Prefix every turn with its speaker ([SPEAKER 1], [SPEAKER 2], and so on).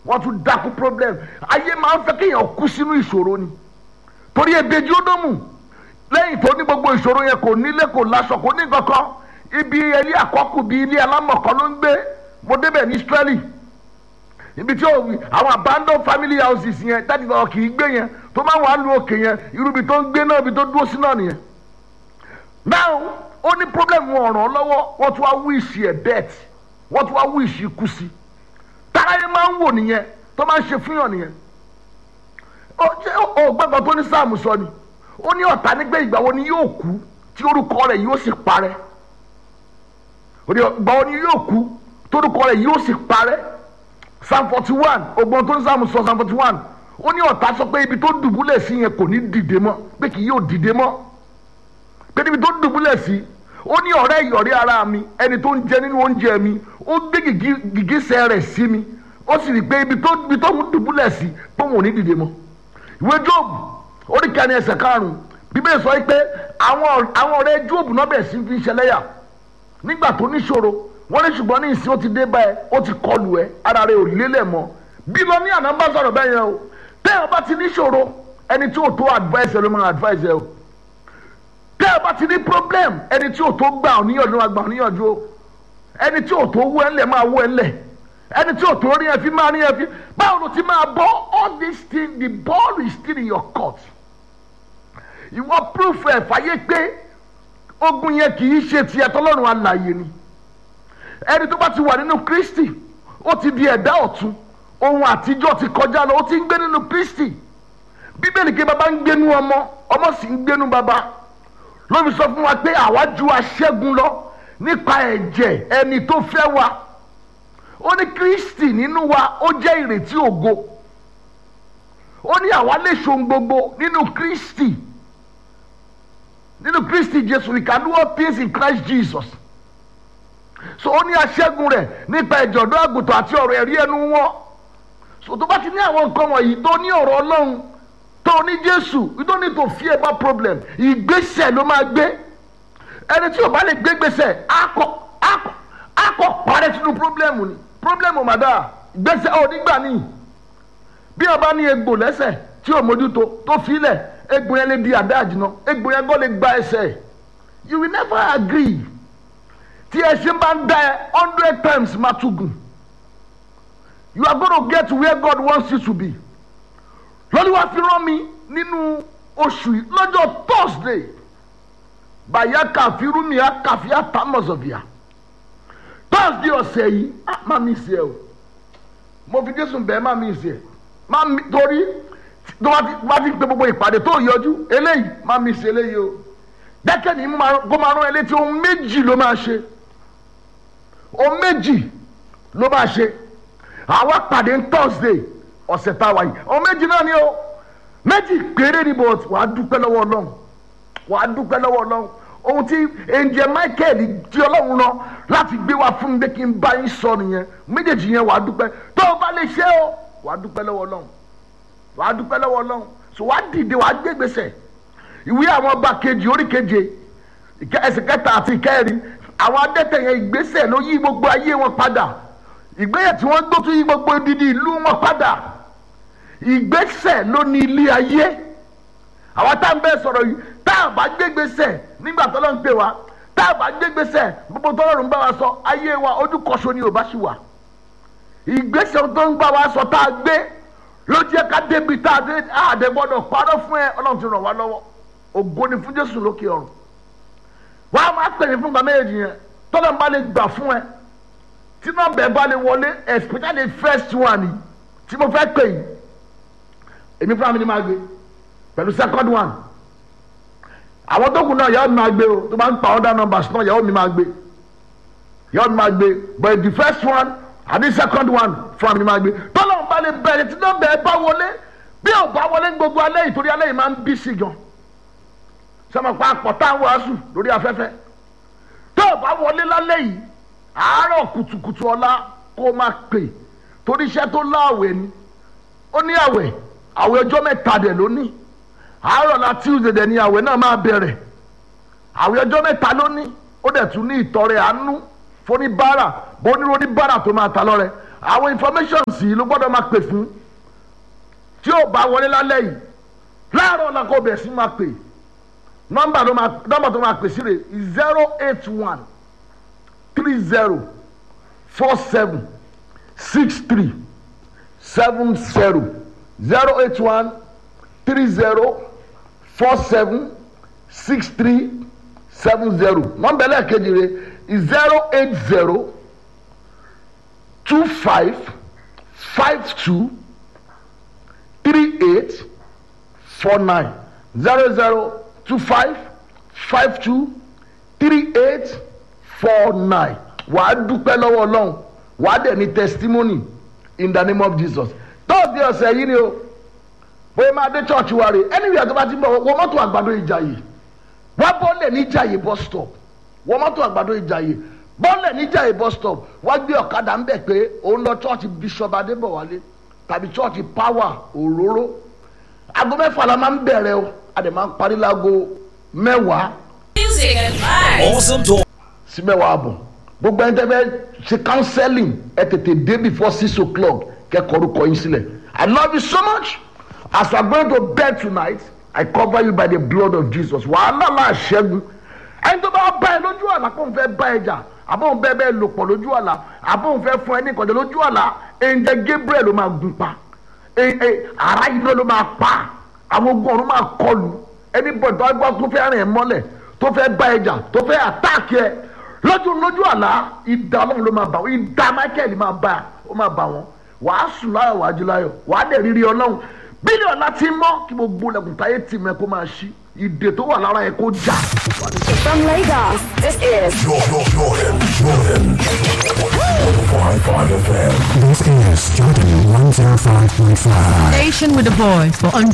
[SPEAKER 1] wọ́n tún dákú problem ayé máa ń fẹ́ kéèyàn kú sínú ìṣòro ni torí ebeji ó dómù lẹ́yìn tó ní gbogbo ìṣòro yẹn kò nílé kò láṣọ kò ní kankan ibi ilé àkọ́kù bíi ilé alámọ̀kọ́ ló ń gbé mo débẹ̀ ní Israeli ibi tí àwọn abandoned family houses yẹn dáàdi bàbá kì í gbé yẹn tó máa wà á lu òkè yẹn irú ibi tó ń gbé náà ibi tó dúró sí náà nìyẹn now ó ní problem wọn ọ̀ràn lọ́wọ́ wọ́n tún wá wíìsì ẹ̀ death wọ́n tún wá wíìsì ikú sí táráyé máa ń wò nìyẹn tó máa ń ṣe fúnyàn nìyẹn ó gbàgbọ́ tó ní sáàmù sọ ni ó ní ọ̀tá nígbà ìgbà wo ni yóò kú tí orúkọ rẹ̀ yóò sì parẹ́ ìgbà wo ni yóò kú tí orúkọ rẹ̀ yóò sì parẹ́ psalm forty one ògbọ́n tó ní sáàmù sọ psalm forty one ó ní ọ̀tá sọ pé ibi tó dùbúlẹ̀ sí yẹn kò ní dìde mọ́ pé kì yóò dìde mọ́ pé níbi tó dùbúlẹ̀ sí ó ní ọ̀rẹ́ ìyọ̀rí ara mi ẹni tó ń jẹ nínú oúnjẹ mi ó gbé gìgísẹ̀ rẹ̀ sí mi ó sì rí i pé ibi tó ibi tó ń dùbúlẹ̀ sí pé òun ò ní dìde mọ́ ìwé Job orí kẹni ẹsẹ̀ karùn-ún bíbélì sọ pé àwọn àwọn ọ̀rẹ́ Job náà bẹ̀rẹ̀ sí fi ń ṣẹlẹ́yà nígbà tó níṣòro wọ́n ní ṣùgbọ́n ní ìsìn ó ti dé báyẹn ó ti kọlù ẹ ara rẹ̀ ò lélẹ̀ mọ́ bí lọ ní àná bá sọ̀rọ̀ bẹ́ẹ̀ yẹn o tẹ́ ẹ bá ti níṣòro ẹni tí ò tó advice ẹ ló máa advice ẹ o tẹ́ ẹ bá ti ní problem ẹni tí ò tó gbà ọ́ níyànjú máa gbà ọ́ níyànjú o ẹni tí ò tó wú ẹ ńlẹ̀ máa wú ẹ ńlẹ̀ ẹni tí ò tó rí ẹ fi máa rí ẹ fi báwo ló ti máa bọ́ all this thing the ball is still in your court ìwọ proof ẹ̀ fàyè pé ogun yẹn kì í ṣe tiẹ̀ tọ́lọ́run alààyè ni ẹni tó bá ti wà nínú Kristi ó ti di ẹ̀dá ọ̀tun ohun àtijọ́ ti kọjá lọ ó ti ń gbé nínú Kristi bíbélì ké baba ń gbénú ọmọ ọmọ sì ń gbénú baba ló fi sọ fún wa pé àwa ju aṣẹ́gun lọ nípa ẹ̀jẹ̀ ẹni tó fẹ́ wa ó ní Kristi nínú wa ó jẹ́ ìrètí ògo ó ní àwa lè ṣohun gbogbo nínú Kristi nínú Kristi Jésù we can do all things in Christ Jesus so ó ní aṣẹ́gun rẹ̀ nípa ẹ̀jẹ̀ ọ̀dọ́ àgùntàn àti ọ̀rọ̀ ẹ̀rí ẹnu wọn so tó bá ti ní àwọn nǹkan wọ̀nyí tó ní ọ̀rọ̀ Ọlọ́run tó ní Jésù you don't need to fear about problem ìgbésẹ̀ ló máa gbé ẹni tí o bá lè gbé gbèsè akọ akọ akọ parẹ́ sínú problem ni problem màdá gbèsè ò nígbà ní bí o bá ní egbò lẹ́sẹ̀ tí o mójútó tó filẹ̀ egbò yẹn lè di àdá àjìnà egbò yẹn gbọ́ lè gba ẹsẹ̀ you will never agree tí ẹṣin bá ń dá ẹ hundred times máa tún gùn you are gonna get where God wants you to be lórí wá fi rán mi nínú oṣù yìí lọ́jọ́ Thursday bàyá kàfírúmi àkàfí àtàmọ̀sọ̀fìà Thursday ọ̀sẹ̀ yìí má mi sí ẹ o mo fi Jésù bẹ́ẹ̀ má mi sí ẹ má mi torí tó bá ti gbé gbogbo ìpàdé tó yọjú eléyìí má mi sí eléyìí o dẹ́kẹ́ ni kó máa rán ẹ létí ohun méjì ló máa ṣe ohun méjì ló máa ṣe àwa pàdé Thursday ọ̀sẹ̀ tá a wáyé ohun méjì náà ni o méjì péré ni bò wàá dúpẹ́ lọ́wọ́ Ọlọ́run wàá dúpẹ́ lọ́wọ́ Ọlọ́run ohun tí angel Michael di Ọlọ́run lọ láti gbé wá fún mi pé kí n bá yín sọ nìyẹn méjèèjì yẹn wàá dúpẹ́ tó o bá lè ṣe o wàá dúpẹ́ lọ́wọ́ Ọlọ́run wàá dúpẹ́ lọ́wọ́ Ọlọ́run so wàá dìde wàá gbé gbèsè ìwé àwọn ọba kejì orí keje ẹsẹ̀ kẹta àti ìkẹrin àwọn adẹ́tẹ̀ yẹn ìgbésẹ̀ ló yí gbogbo ayé wọn padà ìgbésẹ̀ tí wọ́n gbó tún yí gbogbo odidi ìlú wọn padà ìgbésẹ̀ ló ní ilé ayé àwa tá n bẹ sọ̀rọ̀ yìí tá a bá gbé gbèsè nígbà tó lọ́n pè wá tá a bá gbé gbèsè gbogbo tó lọ́rùn bá wa sọ ayé wa ojú kọ́sọ ni ò bá ṣì wà ìgbésẹ̀ tó ń bá wa sọ tá a gbé ló jẹ́ ká débi tá a dé àdé gbọ́dọ̀ parọ́ fún ẹ ọlọ́run ti ràn wá lọ́wọ́ ògo ni fún Jésù lókè ọ̀run wà á máa pè mí fún gbàmé èjì yẹn tọ́lá ń bá lè gbà fún ẹ tí nọ́mbà ẹ bá lè wọlé especially first one yìí tí mo fẹ́ pè yìí èmi fúnra mi ni máa gbé pẹ̀lú second one àwọn tó kù náà yàrá mi máa gbé o tó bá ń pa other numbers náà yàrá mi máa gbé yàrá mi máa gbé but the first one àbí second one fúnra mi ni máa gbé tọ́lá ń bá lè bẹ̀rẹ̀ tí nọ́mbà ẹ bá wọlé bí ò bá wọlé gbogbo alẹ́ yìí torí alẹ́ yìí máa ń bí sí gan sọmọ pa àpọ̀tá wàásù lórí afẹ́fẹ́ tó o bá wọlé lálẹ́ yìí àárọ̀ kùtùkùtù ọ̀la kó o máa pè torí iṣẹ́ tó láàwẹ̀ ni ó ní àwẹ̀ àwẹ̀ ọjọ́ mẹ́ta dẹ̀ ló ní àárọ̀ la Tuesday dẹ̀ ní àwẹ̀ náà máa bẹ̀rẹ̀ àwẹ̀ ọjọ́ mẹ́ta ló ní ó dẹ̀ tún ní ìtọrẹ àánú fóníbàárà bóníróníbàárà tó máa ta lọ́rẹ àwọn information sí ló gbọ́dọ̀ máa pè fún tí ó bá wọlé lálẹ́ yìí láàárọ̀ ọ̀la kò bẹ̀rẹ̀ sí máa pè nọ́mbà tó máa nọ́mbà tó máa pè sí rẹ̀ zero eight one three zero four seven six three seven zero zero eight one three zero four seven six three seven zero nọ́mbà ẹlẹ́ẹ̀kejì rẹ̀ zero eight zero two five five two three eight four nine zero zero two five five two three eight four nine wàá dúpẹ́ lọ́wọ́ ọlọ́run wàá dẹ̀ ní testimony in the name of jesus tọ́ọ̀dì ọ̀sẹ̀ yìí ni o bóyá máa dé church wa rè anywhere tó bá ti bọ̀ wọ́n mọ́tò àgbàdo ìjàyè wá bọ́ọ̀lẹ̀ ní ìjàyè bus stop wọ́n mọ́tò àgbàdo ìjàyè bọ́ọ̀lẹ̀ ní ìjàyè bus stop wá gbé ọ̀kadà ń bẹ̀ pé òun lọ church bishop adébọ̀wálé tàbí church power òróró aago mẹ́fà la máa ń bẹ̀rẹ̀ o a dẹ̀ máa ń parí láago mẹ́wàá
[SPEAKER 2] Music and vibes.
[SPEAKER 3] Awesome talk.
[SPEAKER 1] sí mẹ́wàá àbọ̀ gbogbo ẹni tẹ́ fẹ́ ṣe counseling ẹ tètè dé before six o'clock kẹ́kọ̀ọ́ orúkọ yín sílẹ̀ I love you so much as I going to bed tonight I cover you by the blood of Jesus wàhálà láà ṣẹ́gun ẹni tó bá bá ẹ lójú àlá kó n fẹ́ bá ẹ jà àbóhùn bẹ́ẹ̀ bẹ́ẹ̀ lò pọ̀ lójú àlá àbóhùn fẹ́ fún ẹ ní ìkọ̀jọ́ lójú àlá ẹ̀ǹjẹ̀ Gabriel ló máa gun pa ẹ- ẹ, ara iná ló máa pa àwọn ogun ọ̀run máa kọlù ẹni bọ̀ tó gbọ́ tó fẹ́ rìn ẹ́ mọ́lẹ̀ tó fẹ́ bá ẹ jà tó fẹ́ àtáàkì ẹ lójú lójú àlá ìdá ọlọ́run ló máa bà wọ́n ìdá Michael máa bá ó máa bà wọ́n wàá sùn láyọ̀ wàá jí láyọ̀ wàá dẹ̀ rírí ọlọ́run bílíọ̀nù láti mọ́ kí gbogbo lẹ́kùn táyé tì mẹ́ kó máa ṣí ìdè tó wà lára ẹ kó jà.
[SPEAKER 4] From Lagos, this is
[SPEAKER 3] Jordan, Jordan, Jordan. 105.5 FM.
[SPEAKER 5] This is Jordan 105.5.
[SPEAKER 6] Station with a voice for